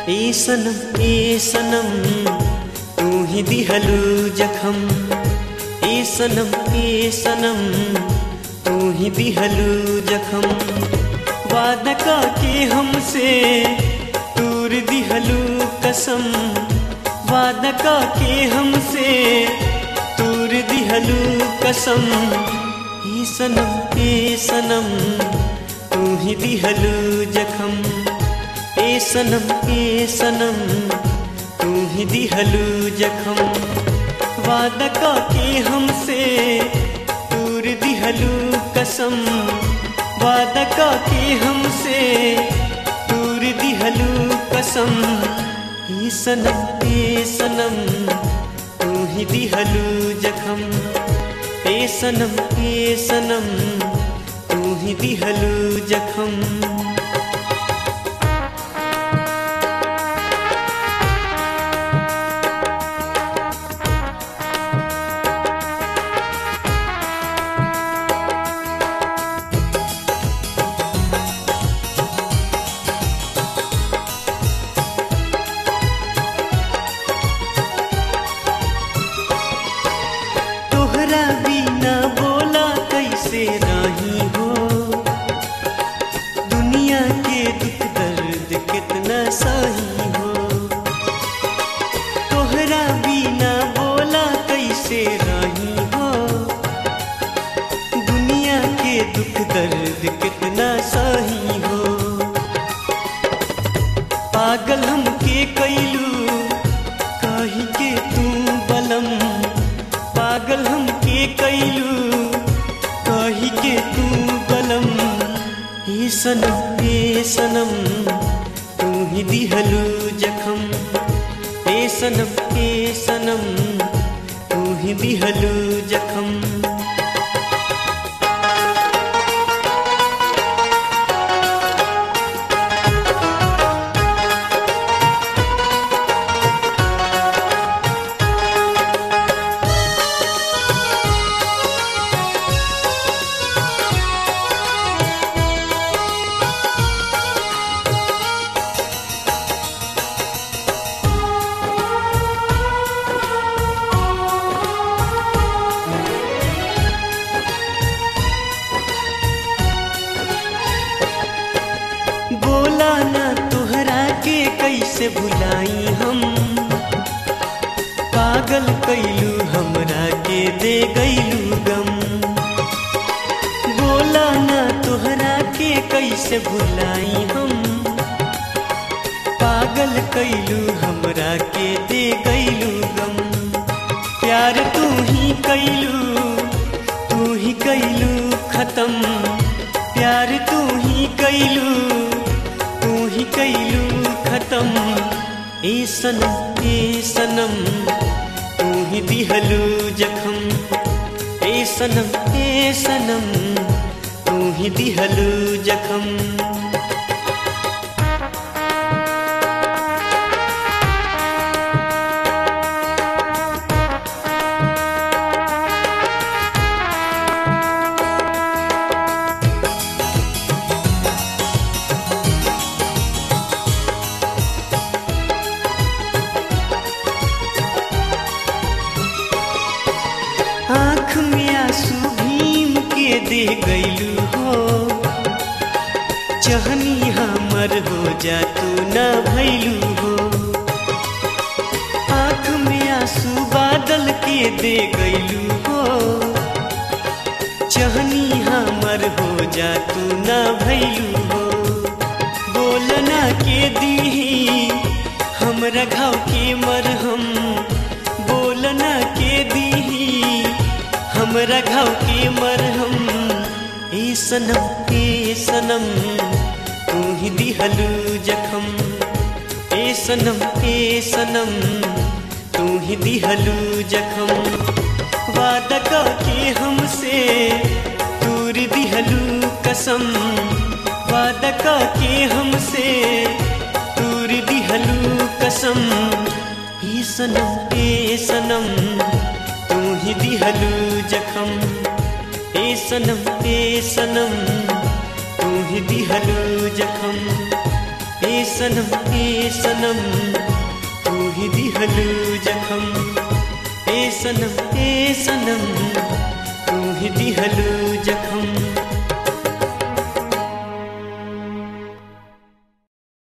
ए सनम ए सनम तू ही दिहलू जखम ए सनम ए सनम तू ही दिहलू जखम वादा का के हमसे दूर दिहलू कसम वादा का के हमसे दूर दिहलू कसम ए सनम ए सनम तू ही दिहलू जखम ए सनम ए सनम तू ही दिहलू जखम वादा का के हमसे दूर दिहलू कसम वादा का के हमसे दूर दिहलू कसम ए सनम ए सनम तू ही दिहलू जखम ए सनम ए सनम तू ही दिहलू जखम तोहरा बिना बोला कैसे रही हो दुनिया के दुख दर्द कितना सही हो तोहरा बिना बोला कैसे रही हो दुनिया के दुख दर्द कितना सही हो पागल हमके कैलू कही के तू बलम पागल हमके कैलू कही के तू बलम हे सनम हे सनम तू ही दिहलू जखम हे सनम हे सनम तू ही दिहलू जखम बोला ना तोहरा के कैसे भुलाई हम पागल कैलू हमरा के दे गैलू गम बोला ना तोहरा के कैसे भुलाई हम पागल कैलू हमरा के दे गैलू गम प्यार तू ही कैलू तू ही कैलू खत्म प्यार तू ही कैलू तू ही कैलू खत्म ए सनम ए सनम तू ही दिहलू जखम ए सनम ए सनम तू ही दिहलू जखम आँख में आंसू भीम के दे गैलू हो चहनी हमर हो जा तू न भैलू हो आँख में आंसू बादल के दे गैलू हो चहनी हमर हो जा तू न भैलू हो बोलना के दी हमरा घाव के मरहम बोलना के दी हमरा घाव के मरहम ए सनम ए सनम तू ही दिहलू जखम ए सनम ए सनम तू ही दिहलू जखम वादा का के हमसे दूर दिहलू कसम वादा का के हमसे दूर दिहलू कसम ए सनम ए सनम तू ही दिहलू जखम ए सनम ए सनम तू ही दिहलू जखम ए सनम ए सनम तू ही दिहलू जखम ए सनम ए सनम तू ही दिहलू जखम